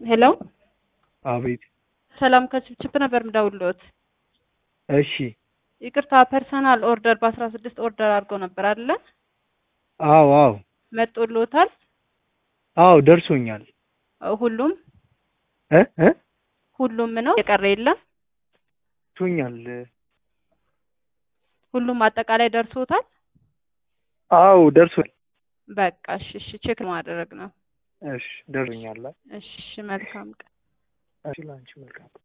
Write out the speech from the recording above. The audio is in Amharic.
ሄሎ አቤት። ሰላም ከችፕችፕ ነበር ምደውልዎት። እሺ። ይቅርታ ፐርሰናል ኦርደር በአስራ ስድስት ኦርደር አድርገው ነበር አይደለ? አዎ አዎ መጦልዎታል? አዎ ደርሶኛል። ሁሉም እ እ ሁሉም ነው የቀረ የለም? ደርሶኛል። ሁሉም አጠቃላይ ደርሶታል? አዎ ደርሶኛል። በቃ እሺ እሺ ቼክ ማድረግ ነው። እሺ ደርሶኛል። እሺ መልካም ቀን። እሺ ላንቺ መልካም